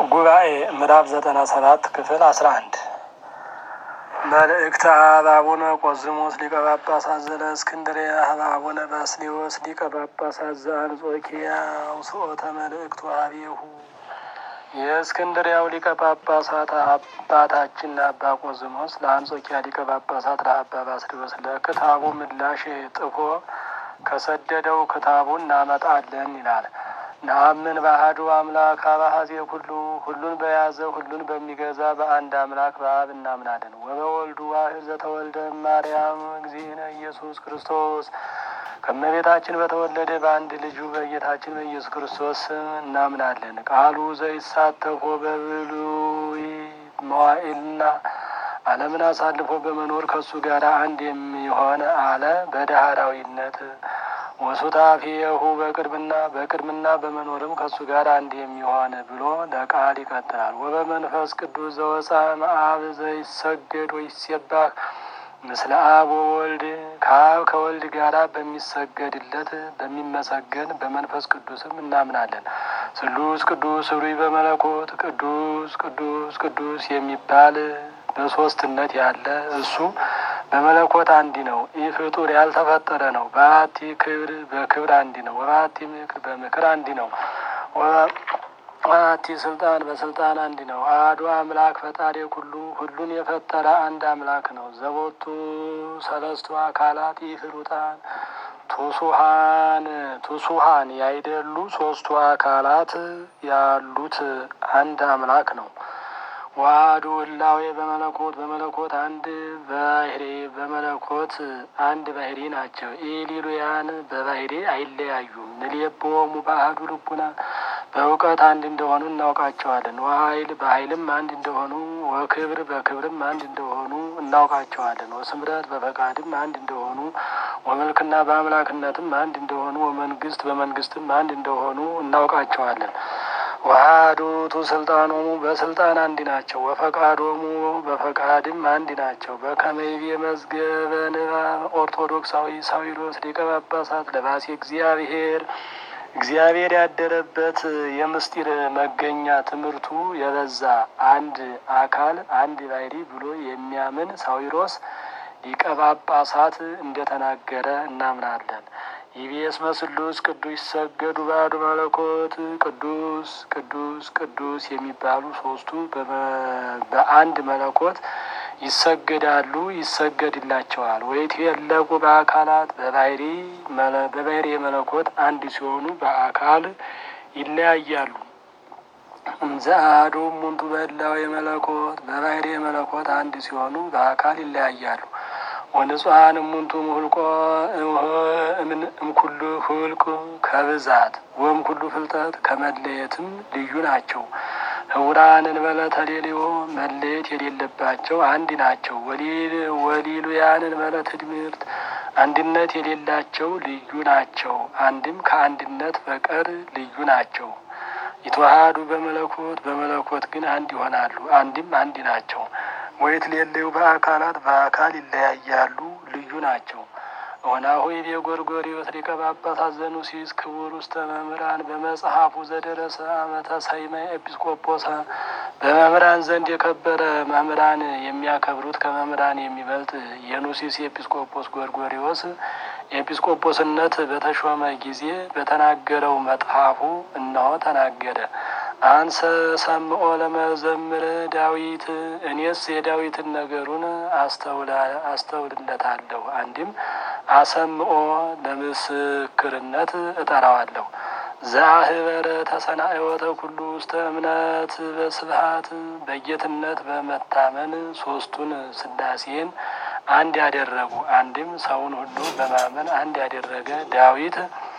ጉባኤ ምዕራፍ ዘጠና ሰባት ክፍል አስራ አንድ መልእክተ አብ አቡነ ቆዝሞስ ሊቀ ጳጳሳት ዘእስክንድርያ ሀበ አቡነ ባስልዮስ ሊቀ ጳጳሳት ዘአንጾኪያ ውስኦተ መልእክቱ አብየሁ የእስክንድርያው ሊቀ ጳጳሳት አባታችን አባ ቆዝሞስ ለአንጾኪያ ሊቀ ጳጳሳት ለአባ ባስልዮስ ለክታቡ ምላሽ ጥፎ ከሰደደው ክታቡን እናመጣለን ይላል። ነአምን በአሐዱ አምላክ አባሀዜ ሁሉ ሁሉን በያዘ ሁሉን በሚገዛ በአንድ አምላክ በአብ እናምናለን። ወበወልዱ ዋሕድ ዘተወልደ ማርያም እግዚእነ ኢየሱስ ክርስቶስ ከእመቤታችን በተወለደ በአንድ ልጁ በጌታችን በኢየሱስ ክርስቶስ እናምናለን። ቃሉ ዘይሳተፎ በብሉይ መዋዕልና ዓለምን አሳልፎ በመኖር ከእሱ ጋር አንድ የሚሆን አለ በዳህራዊነት ወሱታፊየሁ በቅድምና በቅድምና በመኖርም ከእሱ ጋር አንድ የሚሆን ብሎ ለቃል ይቀጥላል። ወበመንፈስ ቅዱስ ዘወፃ መአብ ዘይሰገድ ወይሴባህ ምስለ አብ ወወልድ ከአብ ከወልድ ጋራ በሚሰገድለት በሚመሰገን በመንፈስ ቅዱስም እናምናለን። ስሉስ ቅዱስ ኅሩይ በመለኮት ቅዱስ ቅዱስ ቅዱስ የሚባል በሶስትነት ያለ እሱ በመለኮት አንዲ ነው። ይህ ፍጡር ያልተፈጠረ ነው። በአቲ ክብር በክብር አንዲ ነው። ወበአቲ ምክር በምክር አንዲ ነው። ወበአቲ ስልጣን በስልጣን አንዲ ነው። አሐዱ አምላክ ፈጣሪ ሁሉ ሁሉን የፈጠረ አንድ አምላክ ነው። ዘቦቱ ሰለስቱ አካላት ይፍሩጣን ቱሱሃን ቱሱሃን ያይደሉ ሶስቱ አካላት ያሉት አንድ አምላክ ነው። ዋህዱ ህላዌ በመለኮት በመለኮት አንድ ባህሪ በመለኮት አንድ ባህሪ ናቸው። ኢሊሉያን በባህሪ አይለያዩም። ንሌቦሙ በአሐዱ ልቡና በእውቀት አንድ እንደሆኑ እናውቃቸዋለን። ወኃይል በኃይልም አንድ እንደሆኑ፣ ወክብር በክብርም አንድ እንደሆኑ እናውቃቸዋለን። ወስምረት በፈቃድም አንድ እንደሆኑ፣ ወመልክና በአምላክነትም አንድ እንደሆኑ፣ ወመንግስት በመንግስትም አንድ እንደሆኑ እናውቃቸዋለን። ዋህዱቱ ስልጣኖሙ በስልጣን አንድ ናቸው። ወፈቃዶሙ በፈቃድም አንድ ናቸው። በከመይቤ መዝገበ ንባብ ኦርቶዶክሳዊ ሳዊሮስ ሊቀ ጳጳሳት ለባሴ እግዚአብሔር እግዚአብሔር ያደረበት የምስጢር መገኛ ትምህርቱ የበዛ አንድ አካል አንድ ባሕሪ ብሎ የሚያምን ሳዊሮስ ሊቀ ጳጳሳት እንደተናገረ እናምናለን። ኢቢኤስ መስሉስ ቅዱስ ይሰገዱ ባዶ መለኮት ቅዱስ ቅዱስ ቅዱስ የሚባሉ ሶስቱ በአንድ መለኮት ይሰገዳሉ፣ ይሰገድላቸዋል። ወይት የለቁ በአካላት በባህሪ በባህሪ የመለኮት አንድ ሲሆኑ በአካል ይለያያሉ። እንዘ አሐዱ እሙንቱ በህላዌ የመለኮት በባህሪ የመለኮት አንድ ሲሆኑ በአካል ይለያያሉ። ወንጹሐን እሙንቱ ምሁልቆ እምኩሉ ሁልቅ ከብዛት ወም ኩሉ ፍልጠት ከመለየትም ልዩ ናቸው። ህውራን እንበለ ተሌልዮ መለየት የሌለባቸው አንድ ናቸው። ወሊሉያን እንበለ ትድምርት አንድነት የሌላቸው ልዩ ናቸው። አንድም ከአንድነት በቀር ልዩ ናቸው። ይተዋሃዱ በመለኮት በመለኮት ግን አንድ ይሆናሉ። አንድም አንድ ናቸው። ወይት ሌለው በአካላት በአካል ይለያያሉ፣ ልዩ ናቸው። ወናሁ ይቤ ጎርጎርዮስ ሊቀ ጳጳሳት ዘኑሲስ ክቡር ውስተ መምህራን በመጽሐፉ ዘደረሰ አመተ ሰይመ ኤጲስቆጶሰ በመምህራን ዘንድ የከበረ መምህራን የሚያከብሩት ከመምህራን የሚበልጥ የኑሲስ ኤጲስቆጶስ ጎርጎርዮስ ኤጲስቆጶስነት በተሾመ ጊዜ በተናገረው መጽሐፉ እነሆ ተናገረ። አንሰ ሰምኦ ለመዘምር ዳዊት እኔስ የዳዊትን ነገሩን አስተውልለታለሁ። አንድም አሰምኦ ለምስክርነት እጠራዋለሁ። ዛህበረ ተሰናኤወተ ኩሉ ውስተ እምነት በስብሀት በጌትነት በመታመን ሶስቱን ስላሴን አንድ ያደረጉ አንድም ሰውን ሁሉ በማመን አንድ ያደረገ ዳዊት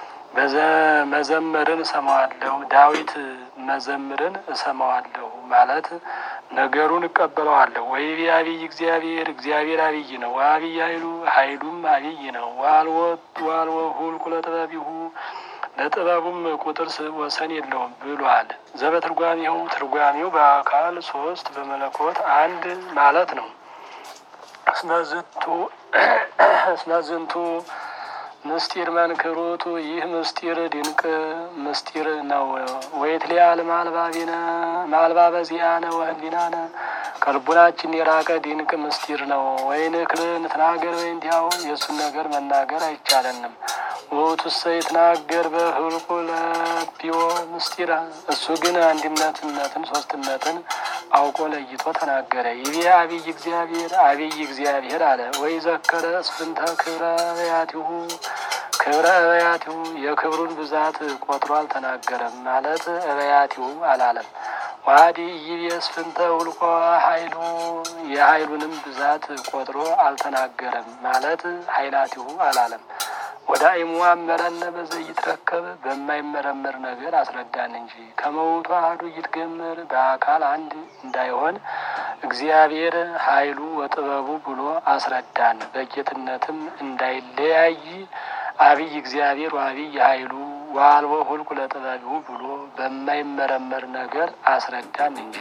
መዘምርን እሰማዋለሁ ዳዊት መዘምርን እሰማዋለሁ ማለት ነገሩን እቀበለዋለሁ። ወይቤ አብይ እግዚአብሔር እግዚአብሔር አብይ ነው። ወአብይ ኃይሉ ኃይሉም አብይ ነው። ዋልወ ሁልቁ ለጥበቢሁ ለጥበቡም ቁጥር ወሰን የለውም ብሏል። ዘበትርጓሜው ትርጓሜው በአካል ሶስት በመለኮት አንድ ማለት ነው። እስመዝንቱ ምስጢር መንክሩቱ ይህ ምስጢር ድንቅ ምስጢር ነው። ወይትሊያል ማልባቢነ ማልባበ ዚአነ ወህሊናነ ከልቡናችን የራቀ ድንቅ ምስጢር ነው። ወይንክል ንትናገር ወይንቲያው የእሱን ነገር መናገር አይቻለንም። ውእቱሰ ይትናገር በህልቁ ለቢዮ ምስጢረ እሱ ግን አንድነትነትን ሶስትነትን አውቆ ለይቶ ተናገረ። ይቤ አብይ እግዚአብሔር አብይ እግዚአብሔር አለ። ወይ ዘከረ እስፍንተ ክብረ አብያቲሁ ክብረ አብያቲሁ የክብሩን ብዛት ቆጥሮ አልተናገረም ማለት አብያቲሁ አላለም። ዋዲ ይቤ እስፍንተ ውልቆ ኃይሉ የኃይሉንም ብዛት ቆጥሮ አልተናገረም ማለት ኃይላቲሁ አላለም። ወደ አይሙ አመረነ በዘይትረከብ በማይመረመር ነገር አስረዳን እንጂ ከመውቱ አሐዱ ይትገመር በአካል አንድ እንዳይሆን እግዚአብሔር ኃይሉ ወጥበቡ ብሎ አስረዳን። በጌትነትም እንዳይለያይ አብይ እግዚአብሔር ወአብይ ኃይሉ ወአልቦ ሁልቁ ለጥበቢሁ ብሎ በማይመረመር ነገር አስረዳን እንጂ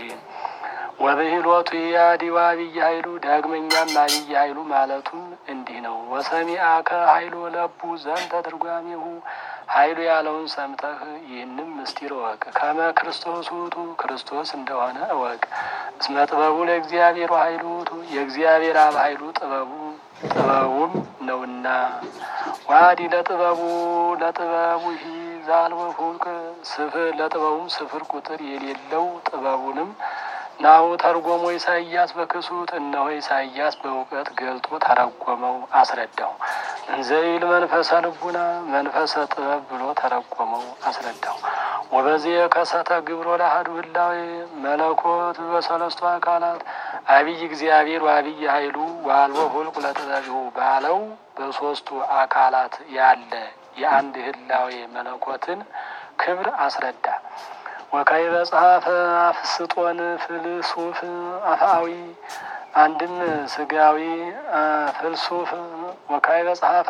ወብሂሎቱ ያዲ ወአብይ ኃይሉ ዳግመኛም አብይ ኃይሉ ማለቱም እንዲህ ነው። ወሰሚአከ ኃይሉ ለቡ ዘንተ ትርጓሜሁ ኃይሉ ያለውን ሰምተህ ይህንም ምስጢር እወቅ። ከመ ክርስቶስ ውእቱ ክርስቶስ እንደሆነ እወቅ። እስመ ጥበቡ ለእግዚአብሔር ኃይሉ ውእቱ የእግዚአብሔር አብ ኃይሉ ጥበቡ ጥበቡም ነውና ዋዲ ለጥበቡ ለጥበቡ ሂ ዛልወ ሁልቅ ስፍር ለጥበቡም ስፍር ቁጥር የሌለው ጥበቡንም ናሁ ተርጎሞ ኢሳይያስ በክሱት እነሆ ኢሳይያስ በእውቀት ገልጦ ተረጎመው አስረዳው። እንዘይል መንፈሰ ልቡና መንፈሰ ጥበብ ብሎ ተረጎመው አስረዳው። ወበዚህ የከሰተ ግብሮ ለአሐዱ ህላዌ መለኮት በሰለስቱ አካላት አብይ እግዚአብሔር ወአብይ ኃይሉ ወአልቦ ሁልቁ ለጥበቢሁ ባለው በሶስቱ አካላት ያለ የአንድ ህላዌ መለኮትን ክብር አስረዳ። ወካይ በጸሐፈ አፍስጦን ፍልሱፍ አፍአዊ አንድም ስጋዊ ፍልሱፍ ወካይ በጸሐፈ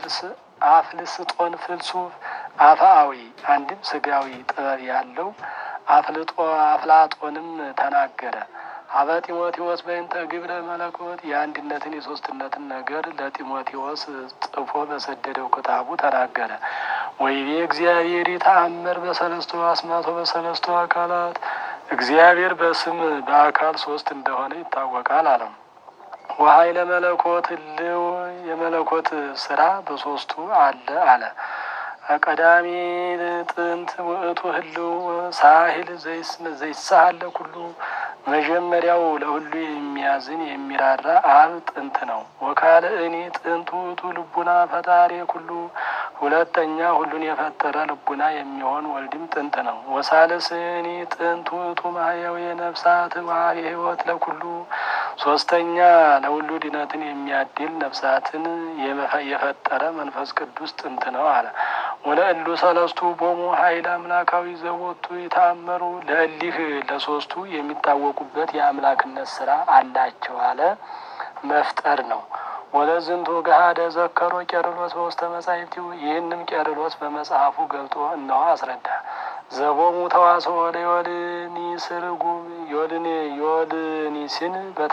አፍልስጦን ፍልሱፍ አፍአዊ አንድም ስጋዊ ጥበብ ያለው አፍልጦ አፍላጦንም ተናገረ። አበ ጢሞቴዎስ በእንተ ግብረ መለኮት የአንድነትን የሶስትነትን ነገር ለጢሞቴዎስ ጽፎ በሰደደው ክታቡ ተናገረ። ወይቤ እግዚአብሔር ይተአመር በሰለስቱ አስማቶ በሰለስቱ አካላት እግዚአብሔር በስም በአካል ሶስት እንደሆነ ይታወቃል አለም። ወኃይለ መለኮት ህልው የመለኮት ስራ በሶስቱ አለ አለ። ቀዳሚ ጥንት ውእቱ ህልው ሳሂል ዘይሳሃለ ኩሉ መጀመሪያው ለሁሉ የሚያዝን የሚራራ አብ ጥንት ነው። ወካልእኒ ጥንት ውእቱ ልቡና ፈጣሪ ኩሉ ሁለተኛ ሁሉን የፈጠረ ልቡና የሚሆን ወልድም ጥንት ነው። ወሳልስኒ ጥንት ውእቱ ማህያዊ ነፍሳት ዋህሪ ህይወት ለኩሉ ሶስተኛ ለሁሉ ድነትን የሚያድል ነፍሳትን የፈጠረ መንፈስ ቅዱስ ጥንት ነው አለ። ወለእሉ ሰለስቱ ቦሙ ኃይል አምላካዊ ዘቦቱ ይታመሩ ለእሊህ ለሶስቱ የሚታወቁበት የአምላክነት ስራ አላቸው አለ። መፍጠር ነው። ወለዝንቱ ገሃደ ዘከሮ ቄርሎስ በውስተ መጻሕፍቲሁ ይህንም ቄርሎስ በመጽሐፉ ገልጦ እነሆ አስረዳ። ዘቦሙ ተዋስኦ ለዮልኒስ ርጉም ዮልኒ ዮልኒስን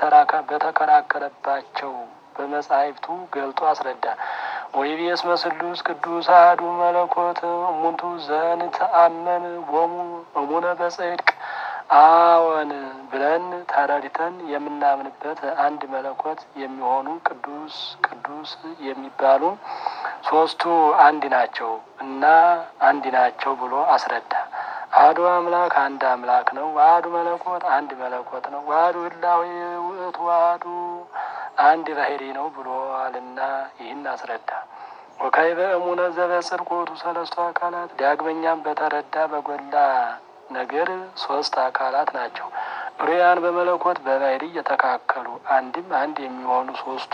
በተከራከረባቸው በመጻሕፍቱ ገልጦ አስረዳ። ወይቤስ መስሉስ ቅዱስ አሐዱ መለኮት እሙንቱ ዘንተአመን ቦሙ እሙነ በጽድቅ አዎን ብለን ተረድተን የምናምንበት አንድ መለኮት የሚሆኑ ቅዱስ ቅዱስ የሚባሉ ሶስቱ አንድ ናቸው እና አንድ ናቸው ብሎ አስረዳ። አሐዱ አምላክ አንድ አምላክ ነው። ዋህዱ መለኮት አንድ መለኮት ነው። ዋህዱ ህላዌ ውእቱ ዋህዱ አንድ ባህሪ ነው ብሎአልና ይህን አስረዳ። ወካዕበ እሙነ ዘበጽድቅ ውእቱ ሰለስቱ አካላት ዳግመኛም በተረዳ በጎላ ነገር ሶስት አካላት ናቸው። ሩያን በመለኮት በባህሪ የተካከሉ አንድም አንድ የሚሆኑ ሶስቱ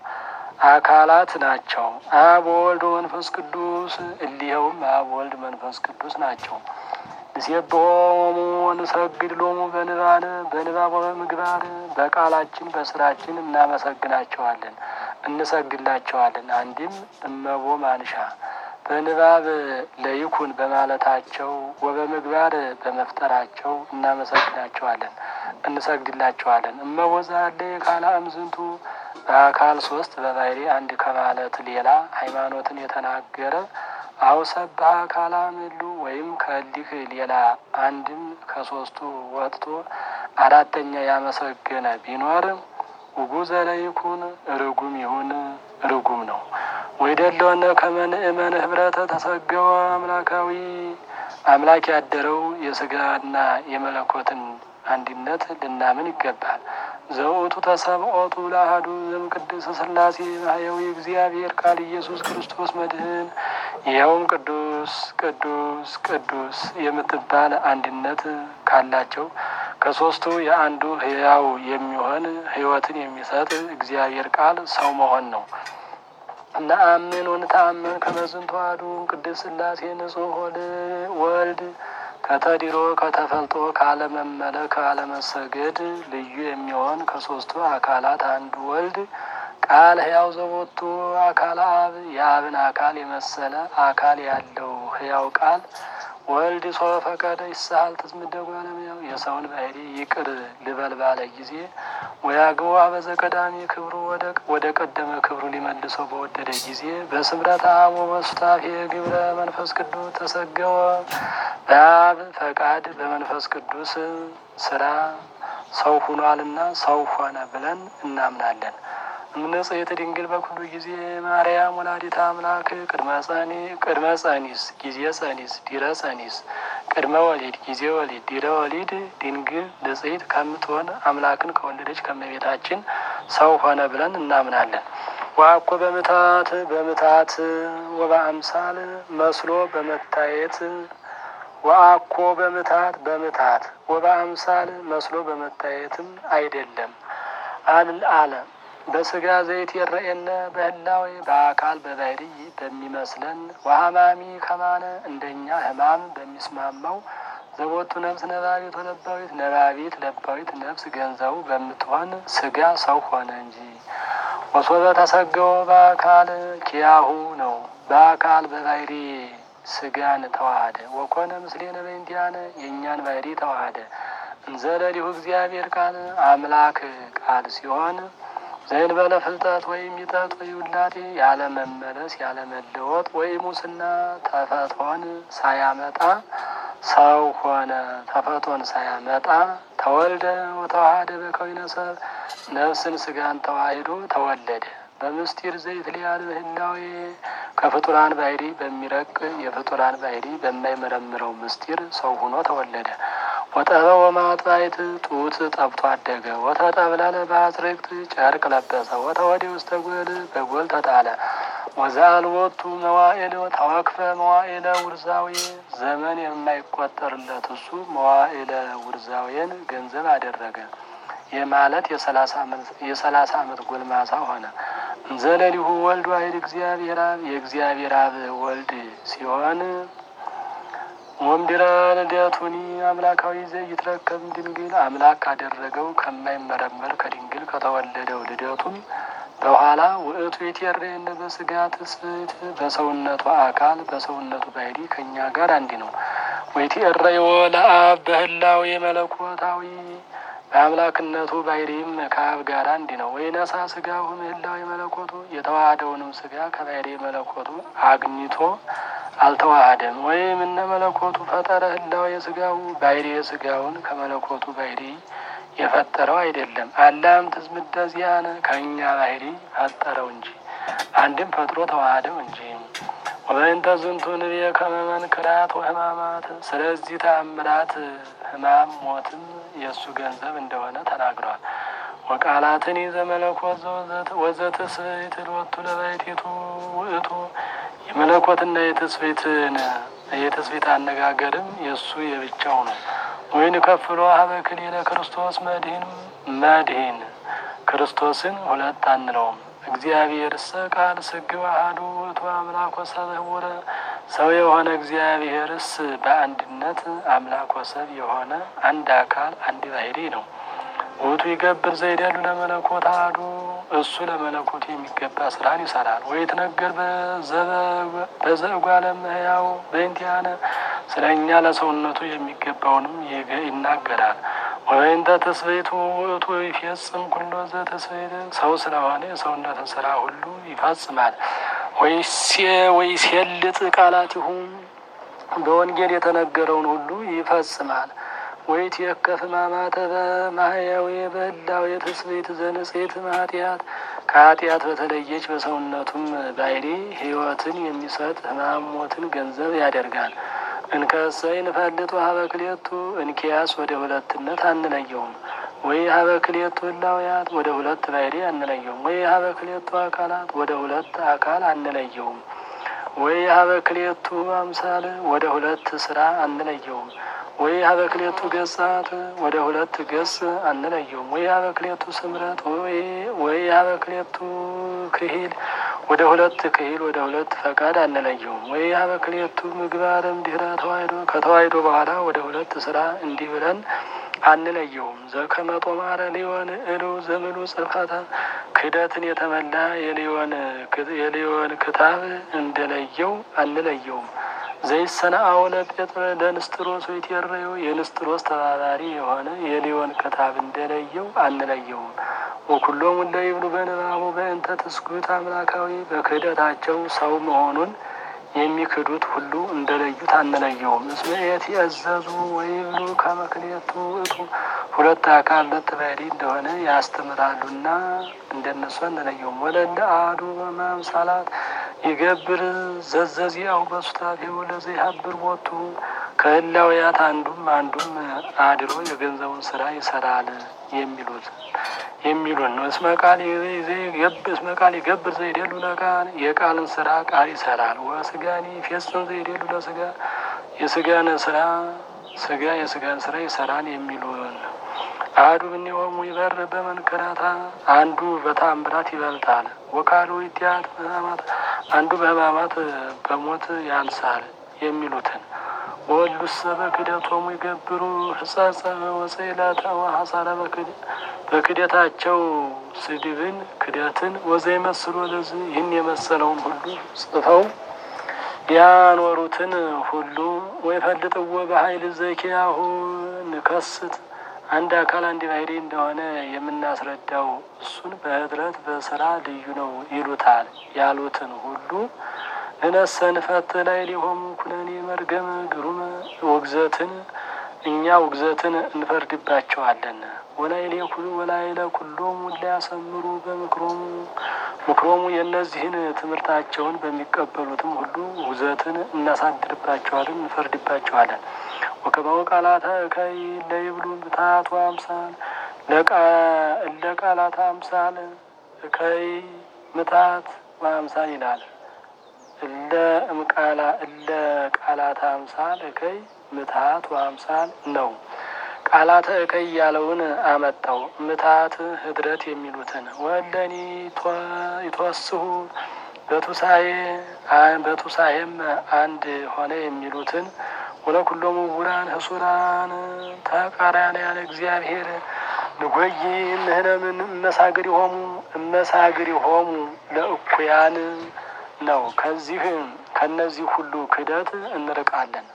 አካላት ናቸው። አብ ወልድ መንፈስ ቅዱስ እሊኸውም አብ ወልድ መንፈስ ቅዱስ ናቸው። ንሴብሖሙ ወንሰግድ ሎሙ በንባብ በንባብ በምግባር በቃላችን በስራችን እናመሰግናቸዋለን እንሰግድላቸዋለን። አንድም እመቦ ማንሻ በንባብ ለይኩን በማለታቸው ወበምግባር በመፍጠራቸው እናመሰግናቸዋለን እንሰግድላቸዋለን። እመቦ ዛለ ካላ እምዝንቱ በአካል ሶስት በባህሪ አንድ ከማለት ሌላ ሃይማኖትን የተናገረ አውሰባ አካላ ምሉ ወይም ከሊህ ሌላ አንድም ከሶስቱ ወጥቶ አራተኛ ያመሰገነ ቢኖር ውጉዘ ለይኩን ርጉም ይሁን ርጉም ነው። ወይደለወነ ከመንእመን ህብረተ ተሰገወ አምላካዊ አምላክ ያደረው የስጋና የመለኮትን አንድነት ልናምን ይገባል። ዘውቱ ተሰብኦቱ ለአሐዱ ዘእምቅድስት ሥላሴ ማሕየዊ እግዚአብሔር ቃል ኢየሱስ ክርስቶስ መድህን ይኸውም ቅዱስ ቅዱስ ቅዱስ የምትባል አንድነት ካላቸው ከሶስቱ የአንዱ ሕያው የሚሆን ሕይወትን የሚሰጥ እግዚአብሔር ቃል ሰው መሆን ነው። ነአምን ወንተአምን ከመዝንቱ አሐዱ ቅድስት ሥላሴ ንጹሕ ወልድ ከተዲሮ ከተፈልጦ ካለመመለክ ካለመሰገድ ልዩ የሚሆን ከሶስቱ አካላት አንዱ ወልድ ቃል ሕያው ዘቦቱ አካል አብ የአብን አካል የመሰለ አካል ያለው ሕያው ቃል ወልድ ሰው ፈቀደ ይሳል ትዝምደጉ ያለምያው የሰውን ባህሪ ይቅር ልበል ባለ ጊዜ ወያግቦ አበዘ ቀዳሚ ክብሩ ወደ ቀደመ ክብሩ ሊመልሰው በወደደ ጊዜ በስምረት አብ ወበሱታፌ ግብረ መንፈስ ቅዱስ ተሰገወ በአብ ፈቃድ በመንፈስ ቅዱስ ስራ ሰው ሁኗልና ሰው ሆነ ብለን እናምናለን። እምንጽሕት ድንግል በኩሉ ጊዜ ማርያም ወላዲተ አምላክ ቅድመ ጸኒ ቅድመ ጸኒስ ጊዜ ጸኒስ ዲረ ጸኒስ ቅድመ ወሊድ ጊዜ ወሊድ ዲረ ወሊድ ድንግል ንጽሕት ከምትሆን አምላክን ከወለደች ከመቤታችን ሰው ሆነ ብለን እናምናለን። ዋኮ በምታት በምታት ወበአምሳል መስሎ በመታየት ወአኮ በምታት በምታት ወበአምሳል መስሎ በመታየትም አይደለም አል አለ በስጋ ዘይት የረኤነ በህላዌ በአካል በባህሪ በሚመስለን ወሀማሚ ከማነ እንደኛ ህማም በሚስማማው ዘቦቱ ነፍስ ነባቢት ወለባዊት ነባቢት ለባዊት ነፍስ ገንዘቡ በምትሆን ስጋ ሰው ሆነ እንጂ ወሶበ ተሰገወ በአካል ኪያሁ ነው። በአካል በባህሪ ስጋን ተዋሃደ። ወኮነ ምስሌነ በእንቲአነ የእኛን ባህሪ ተዋሃደ። እንዘለሊሁ እግዚአብሔር ቃል አምላክ ቃል ሲሆን ዘእንበለ ፍልጠት ወይም ሚጠት ወይ ውላጤ ያለ መመለስ ያለ መለወጥ ወይ ሙስና ተፈጥሮን ሳያመጣ ሰው ሆነ። ተፈጥሮን ሳያመጣ ተወልደ ወተዋሃደ በከዊነ ሰብ ነፍስን ስጋን ተዋሂዶ ተወለደ። በምስጢር ዘይት ሊያል ህላዌ ከፍጡራን ባህሪ በሚረቅ የፍጡራን ባህሪ በማይመረምረው ምስጢር ሰው ሆኖ ተወለደ። ወጠበ ወማጥባይት ጡት ጠብቶ አደገ። ወተጠብለለ በአጽርቅት ጨርቅ ለበሰ። ወተወዲ ውስተ ጎል በጎል ተጣለ። ወዘአልቦቱ መዋዕል ተወክፈ መዋዕለ ውርዛዊ ዘመን የማይቆጠርለት እሱ መዋዕለ ውርዛዌን ገንዘብ አደረገ። ይህ ማለት የሰላሳ ዓመት ጎልማሳ ሆነ። እንዘለሊሁ ወልድ ዋሕድ እግዚአብሔር አብ የእግዚአብሔር አብ ወልድ ሲሆን ወምድረ ልደቱኒ አምላካዊ ዘይትረከብ ድንግል አምላክ ካደረገው ከማይመረመር ከድንግል ከተወለደው ልደቱም በኋላ ውእቱ የቴሬነ በስጋ ትስብእት በሰውነቱ አካል በሰውነቱ ባህሪ ከእኛ ጋር አንድ ነው። ወይቴረዮ ለአብ በህላዌ መለኮታዊ በአምላክነቱ ባህሪም ከአብ ጋር አንድ ነው። ወይነሳ ስጋሁ ምህላዊ መለኮቱ የተዋሃደውንም ስጋ ከባህሪ መለኮቱ አግኝቶ አልተዋሃደም። ወይም እነ መለኮቱ ፈጠረ ህላዊ የስጋው ባህሪ የስጋውን ከመለኮቱ ባህሪ የፈጠረው አይደለም። አላም ትዝምደ ዚአነ ከእኛ ባህሪ ፈጠረው እንጂ አንድም ፈጥሮ ተዋሃደው እንጂ። ወበእንተ ዝንቱ ንቤ ከመ መንክራት ወህማማት ስለዚህ ተአምራት ህማም ሞትም የእሱ ገንዘብ እንደሆነ ተናግሯል። ወቃላትን ይዘ መለኮት ወዘትስብእት ሎቱ ለባሕቲቱ ውእቱ የመለኮትና የትስብእትን የትስብእት አነጋገርም የእሱ የብቻው ነው። ወይን ከፍሎ ሀበ ክልኤለ ክርስቶስ መድህን መድህን ክርስቶስን ሁለት አንለውም። እግዚአብሔርሰ ቃል ስግው አሐዱ ውእቱ አምላክ ወሰብ ህቡረ ሰው የሆነ እግዚአብሔርስ በአንድነት አምላክ ወሰብ የሆነ አንድ አካል አንድ ባህሪ ነው። ውእቱ ይገብር ዘይደሉ ለመለኮት አሐዱ እሱ ለመለኮቱ የሚገባ ስራን ይሰራል። ወይትነገር በዘእጓለ እመሕያው በእንቲአነ ስለ እኛ ለሰውነቱ የሚገባውንም ይናገራል። ወይንተ ተስቤቱ ውእቱ ይፈጽም ኩሎ ዘተስቤት ሰው ስለሆነ የሰውነትን ስራ ሁሉ ይፈጽማል። ወይሴልጥ ቃላቲሁ በወንጌል የተነገረውን ሁሉ ይፈጽማል። ወይትየከፍ ሕማማተ በማህያዊ በህላዊ ትስብእት ዘንጽሕት ኃጢአት ከኃጢአት በተለየች በሰውነቱም ባሕሪ ሕይወትን የሚሰጥ ሕማም ሞትን ገንዘብ ያደርጋል። እንከሰ ይንፈልጡ ሀበ ክልኤቱ እንኪያስ ወደ ሁለትነት አንለየውም። ወይ ሀበ ክልኤቱ ህላውያት ወደ ሁለት ባሕሪ አንለየውም። ወይ ሀበ ክልኤቱ አካላት ወደ ሁለት አካል አንለየውም። ወይ ሀበ ክልኤቱ አምሳል ወደ ሁለት ስራ አንለየውም። ወይ ሀበ ክልኤቱ ገጻት ወደ ሁለት ገጽ አንለየውም። ወይ ሀበ ክልኤቱ ስምረት ወይ ሀበ ክልኤቱ ክሂል ወደ ሁለት ክሂል ወደ ሁለት ፈቃድ አንለየውም። ወይ ሀበ ክልኤቱ ምግባርም ድህረ ተዋሕዶ ከተዋሕዶ በኋላ ወደ ሁለት ስራ እንዲህ ብለን አንለየውም። ዘከመ ጦማረ ሊዮን እሉ ዘምሉ ጽርፈተ ክደትን የተመላ የሊዮን ክታብ እንደለየው አንለየውም። ዘይሰነአው ለጴጥረ ለንስጥሮስ ወይቴረዮ የንስጥሮስ ተባባሪ የሆነ የሊዮን ክታብ እንደለየው አንለየውም። ወኩሎሙ እለ ይብሉ በንባቡ በእንተ ትስጉት አምላካዊ በክህደታቸው ሰው መሆኑን የሚክዱት ሁሉ እንደለዩት አንለየውም። እስመ ኢትእዘዙ ወይብሉ ከመ ክልኤቱ ውእቱ ሁለት አካል ሁለት ባሕሪ እንደሆነ ያስተምራሉና እንደነሱ አንለየውም። ወለለ አሐዱ በማምሳላት ይገብር ዘዘዚአሁ በሱታፌው ለዘይሀብር ቦቱ ከህላውያት አንዱም አንዱም አድሮ የገንዘቡን ስራ ይሰራል የሚሉት የሚሉን ነው። እስመ ቃል እስመ ቃል ይገብር ዘይደሉ ለቃል የቃልን ስራ ቃል ይሰራል። ወስጋኒ ፌጽም ዘይደሉ ለስጋ የስጋን ስራ ስጋ የስጋን ስራ ይሰራል የሚሉን አሐዱ እምኔሆሙ ይበር በመንከራታ አንዱ በታምራት ይበልጣል። ወካሉ ይትያት በሕማማት አንዱ በሕማማት በሞት ያንሳል የሚሉትን ወሉሰ በክደቶሙ ይገብሩ ሕጸጸ ወጽዕለተ ወሐሳረ በክደታቸው ስድብን ክደትን ወዘይመስሉ ለዚህ ይህን የመሰለውን ሁሉ ጽፈው ያኖሩትን ሁሉ ወይፈልጥዎ በኃይል ዘኪያሁ ንከስት አንድ አካል አንድ ባሕሪ እንደሆነ የምናስረዳው እሱን በኅድረት በስራ ልዩ ነው ይሉታል ያሉትን ሁሉ እነሰ ንፈት ላይ ሊሆሙ ኩነኔ መርገም ግሩም ውግዘትን እኛ ውግዘትን እንፈርድባቸዋለን። ወላይ ሌኩሉ ወላይ ለኩሎሙ ሊያሰምሩ በምክሮሙ ምክሮሙ የእነዚህን ትምህርታቸውን በሚቀበሉትም ሁሉ ውግዘትን እናሳድርባቸዋለን፣ እንፈርድባቸዋለን። ወከማው ቃላተ እከይ ለይብሉ ብታቱ አምሳል እለ ቃላተ አምሳል እከይ ምታት ወአምሳል ይላል። እለ እምቃላ እለ ቃላተ አምሳል እከይ ምታት ወአምሳል ነው። ቃላተ እከይ ያለውን አመጣው። ምታት ህድረት የሚሉትን ወለኒ ይትወስሁ በቱሳኤ በቱሳኤም አንድ ሆነ የሚሉትን ወለኩሎሙ ውራን ህሱራን ተቃራንያነ እግዚአብሔር ንጎይ ምህነ ምን እመሳግር ይሆሙ እመሳግር ይሆሙ ለእኩያን ነው። ከዚህ ከነዚህ ሁሉ ክደት እንርቃለን።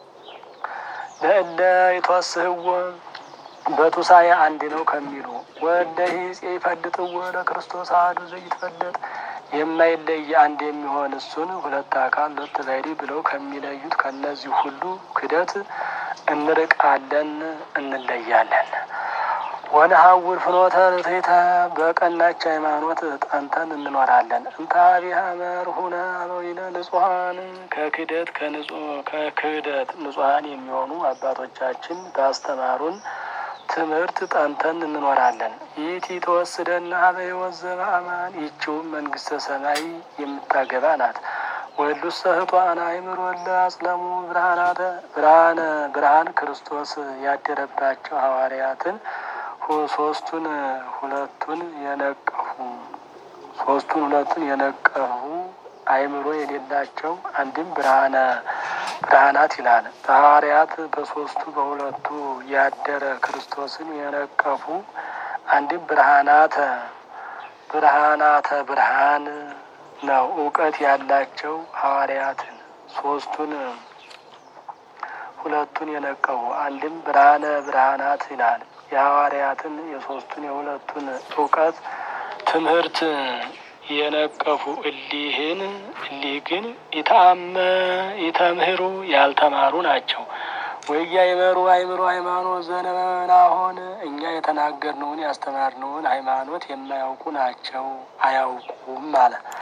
ለእለ የተወስህዎ በቱሳኤ አንድ ነው ከሚሉ ወለ ሂጽ ይፈልጥዎ ለክርስቶስ አሐዱ ዘይትፈለጥ የማይለይ አንድ የሚሆን እሱን ሁለት አካል ሁለት ባሕሪ ብለው ከሚለዩት ከነዚህ ሁሉ ክደት እንርቃለን፣ እንለያለን። ወነሐውር ፍኖተ ርትዕተ በቀናች ሃይማኖት ጠንተን እንኖራለን። እንተ ኀቤሃ መርሁነ አበዊነ ንጹሐን ከክደት ከክህደት ንጹሐን የሚሆኑ አባቶቻችን ባስተማሩን ትምህርት ጠንተን እንኖራለን። ይእቲ ተወስደና ኀበ ሕይወት ዘበአማን ይህችውም መንግስተ ሰማይ የምታገባ ናት። ወሉሰ ህጧን አእምሮ እለ አጽለሙ ብርሃናተ ብርሃነ ብርሃን ክርስቶስ ያደረባቸው ሐዋርያትን ሶስቱን ሁለቱን የነቀፉ ሶስቱን ሁለቱን የነቀፉ አእምሮ የሌላቸው አንድም ብርሃነ ብርሃናት ይላል። በሐዋርያት በሶስቱ በሁለቱ ያደረ ክርስቶስን የነቀፉ አንድም ብርሃናተ ብርሃናተ ብርሃን ነው። እውቀት ያላቸው ሐዋርያትን ሶስቱን ሁለቱን የነቀፉ አንድም ብርሃነ ብርሃናት ይላል። የሐዋርያትን የሶስቱን የሁለቱን እውቀት ትምህርት የነቀፉ እሊህን እሊህ ግን ኢታመ ኢተምህሩ ያልተማሩ ናቸው። ወያይመሩ አይምሮ ሃይማኖት ዘነመናሆን እኛ የተናገርነውን ያስተማርነውን ሃይማኖት የማያውቁ ናቸው፣ አያውቁም አለ።